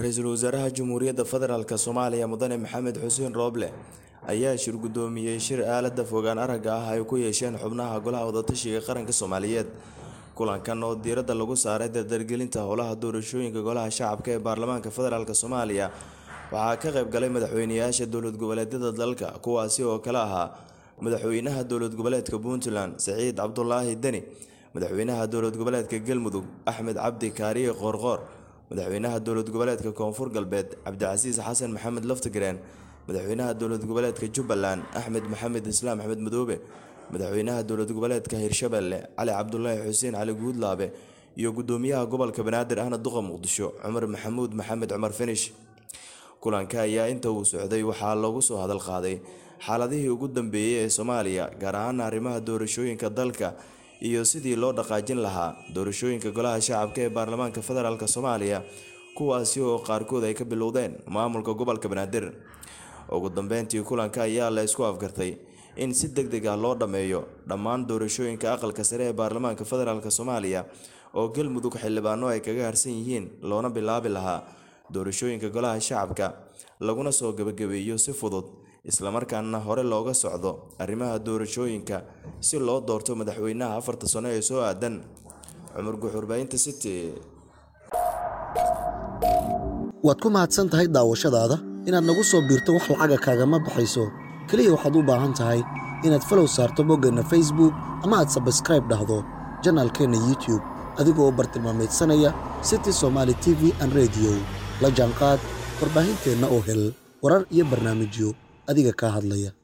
ra-iisul wasaaraha Jamhuuriyadda Federaalk Soomaaliya Mudane Maxamed Xuseen Rooble ayaa shir gudoomiyey shir aalada fogaan aragga ah ay ku yeesheen xubnaha Golaha Wadatashiga Qaranka Soomaaliyeed. Kulankan oo diiradda lagu saaray dardargelinta howlaha doorashooyinka Golaha Shacabka ee Baarlamaanka Federaalk Soomaaliya waxaa ka qayb galay madaxweynayaasha dowlad goboleedyada dalka kuwaasi oo kala ahaa madaxweynaha dowlad goboleedka Puntland Siciid Cabdulaahi Deni, madaxweynaha dowlad goboleedka Galmudug Axmed Cabdi Kaariye Qoorqoor, madaxweynaha dowlad goboleedka Koonfur Galbeed Cabdicasiis Xasan Maxamed Laftagareen, madaxweynaha dowlad goboleedka Jubbaland Axmed Maxamed Islaam Axmed Madoobe, madaxweynaha dowlad goboleedka Hirshabelle Cali Cabdulaahi Xuseen Cali Guudlaabe iyo gudoomiyaha gobolka Banaadir ahna duqa Muqdisho Cumar Maxamuud Maxamed Cumar Finish. Kulanka ayaa inta uu socday waxaa loogu soo hadal qaaday xaaladihii ugu dambeeyay ee Soomaaliya gaar ahaan arrimaha doorashooyinka dalka iyo sidii loo dhaqaajin lahaa doorashooyinka Golaha Shacabka ee Baarlamaanka Federaalk Soomaaliya kuwaasi oo qaarkood ay ka bilowdeen maamulka gobolka Banaadir. Ugu dambeyntii kulanka ayaa la isku afgartay in si degdeg ah loo dhammeeyo dhammaan doorashooyinka aqalka sare ee Baarlamaanka Federaalk Soomaaliya oo Galmudug xildhibaano ay kaga harsan yihiin loona bilaabi lahaa doorashooyinka Golaha Shacabka laguna soo gabagabeeyo si fudud isla markaana hore looga socdo arrimaha doorashooyinka si loo doorto madaxweynaha afarta sano ee soo aadan. Cumar Guxurbaynta City. waad ku mahadsan tahay daawashadaada inaad nagu soo biirto wax lacaga kaagama baxayso keliya waxaad u baahan tahay inaad falow saarto boggeenna facebook ama aad sabskraib dhahdo janaalkeenna youtube adigoo u bartilmaameedsanaya city somaali t v an rediyo la jaanqaad warbaahinteenna oo hel warar iyo barnaamijyo adiga kaa hadlaya